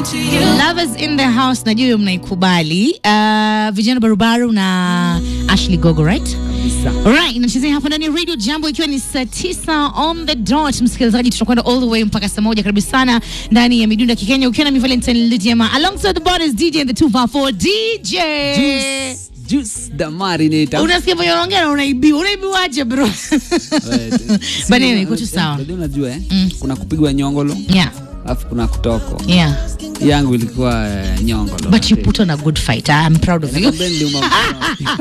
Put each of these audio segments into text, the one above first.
Lovers in the house, najua hiyo mnaikubali. Uh, vijana barubaru na Ashley Gogo, right? Alright, inachezea hapa ndani ya Radio Jambo ikiwa ni saa tisa on the dot. Msikilizaji, tutakwenda all the way mpaka saa moja. Karibu sana ndani ya midunda Kikenya ukiwa na mi Valentine Lidiama alongside the borders DJ and the 254 DJ. Juice, juice the marinator. Unasikia vile unaongea na unaibiwa. Unaibiwaje bro? But anyway, iko tu sawa. Unajua unajua eh? Kuna kupigwa nyongolo, Yeah. alafu kuna kutoko. Yeah. Yangu ilikuwa eh, nyongolo. But you put on a good fight. I'm proud of you. Nakwambia niliuma mkono.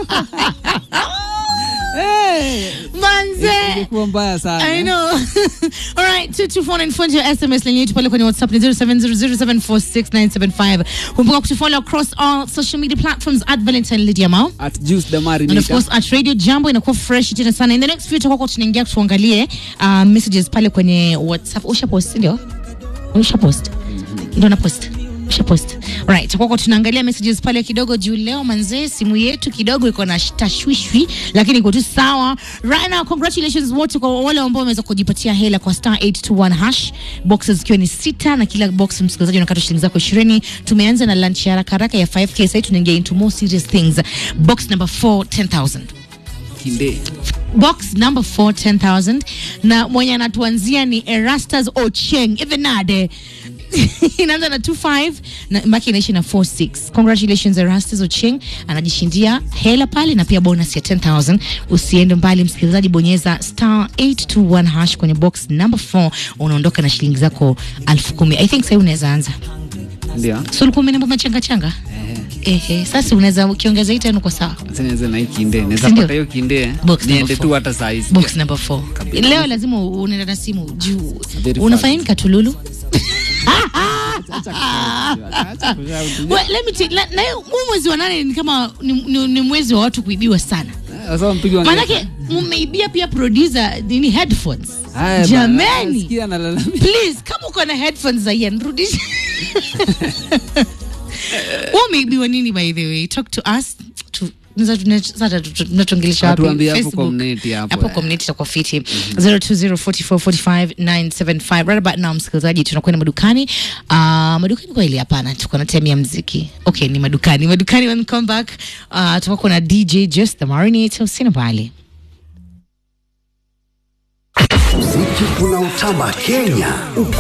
Eh, Manze. ilikuwa mbaya sana. I know. All right, 22494 your SMS line yetu pale kwenye WhatsApp ni 0700746975. Kumbuka kutufollow across all social media platforms at Valentine Lydia Mao. At juice the And of marinator. course at Radio Jambo inakuwa fresh tena sana. In the next few tutakuwa tunaingia tuangalie uh, messages pale kwenye WhatsApp. Usha post ndio? Usha post. Ndio na post. Usha post. Right, tutakuwa tunaangalia messages pale kidogo juu leo manzee simu yetu kidogo iko na tashwishwi lakini iko tu sawa. Right now congratulations wote kwa wale ambao wameweza kujipatia hela kwa star 821 hash. Boxes zikiwa ni sita na kila box msikilizaji unakata shilingi zako 20. Tumeanza na lunch ya haraka haraka ya 5k sasa tunaingia into more serious things. Box number 4 10000 Kinde. box number 4 10000 na mwenye anatuanzia ni erastus ocheng evenade inaanza na 25 na maki inaishi na 46 congratulations erastus ocheng anajishindia hela pale na pia bonus ya 10000 usiende mbali msikilizaji bonyeza star 821 hash kwenye box number 4 unaondoka na shilingi zako 10000 i think sasa unaweza anza Ndio. so ulikuwa umenemba machanga changa ehe sasa unaweza ukiongeza hii tena uko sawa Sasa nianze na hii kinde. Naweza Sindio? pata hiyo kinde. eh? Box number Niende four. tu hata saa hizi. box number 4 leo lazima unaenda na simu juu Very unafanya nini katululu Acha kushout. Well, let me tell- la- na hiyo- huu mwezi wa nane ni kama ni, ni, ni mwezi wa watu kuibiwa sana Sasa mpigi wa maanake mmeibia pia producer nini headphones Haya bana, jamani nasikia analalamika. please kama uko na headphones za Ian rudisha wewe umeibiwa nini by the way talk to us to tunaweza- tunaweza- sasa tu- tunatuongelesha wapi? Tuambie hapo Facebook. community hapo, hapo eh. community itakuwa fiti 0204445975 right about now msikilizaji tunakwenda madukani uh, madukani kweli hapana tuko na time ya mziki okay ni madukani madukani when we come back uh, tutakuwa na DJ Just the Marinator usina mbali Muziki unaotamba Kenya uko